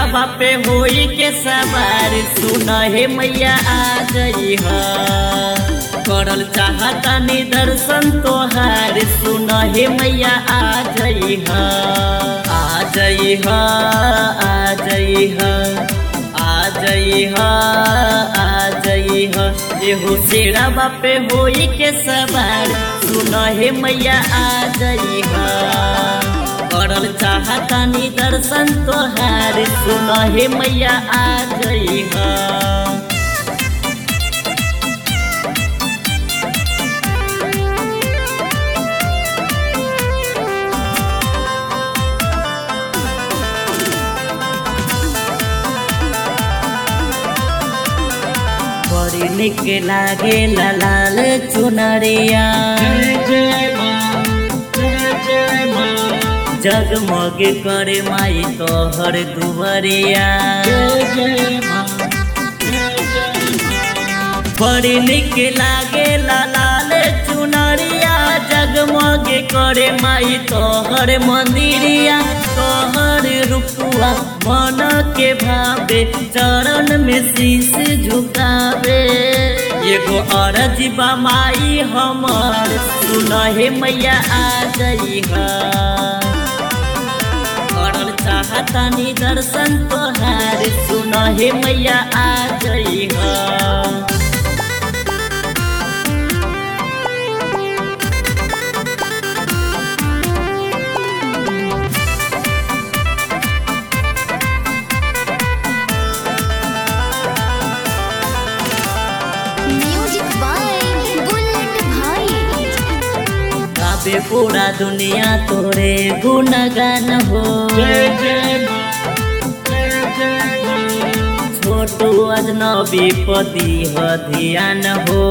शेरवा पे होई के सवार सुन हे मैया आ जई ह करल चाहता दर्शन तोहार सुन हे मैया आ जई ह आ जई ह आ जई ह आ जई ह आ जई ह एहो शेरवा पे होई के सवार सुन हे मैया आ जई ह करल चाहता दर्शन तोहार सुन हे मैया आ जई ह बड़ी निक लागे लाल चुनरिया जगमग करे माई तोहर दुवरिया बड़ी निक लागे लाल चुनरिया जगमग करे माई तोहर मंदिरिया तोहर रुपुआ मन के भावे चरण में शीश झुकावे एगो अरज माई हमर सुन हे मैया आ जई ह करल चाहता दर्शन तोहार सुन हे मैया आ जई ह म्यूजिक बाय बुलेट भाई गावे पूरा दुनिया तोरे गुणगान हो छोटू अजनबी पति ह ध्यान हो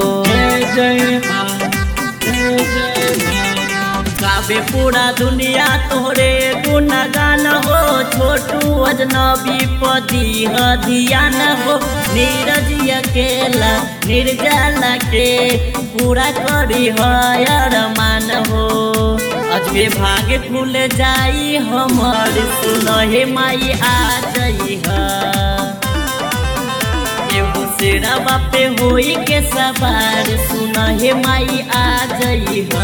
गावे पूरा दुनिया तोरे गुणगान हो छोटू अजनबी पति ह ध्यान हो नीरज अकेला निर्जला के पूरा करी हरमान हो अजबे भागे खुल जाई हमर सुन हे माई आ जई ह एगो शेरवा पे होई के सवार सुन हे माई आ जई ह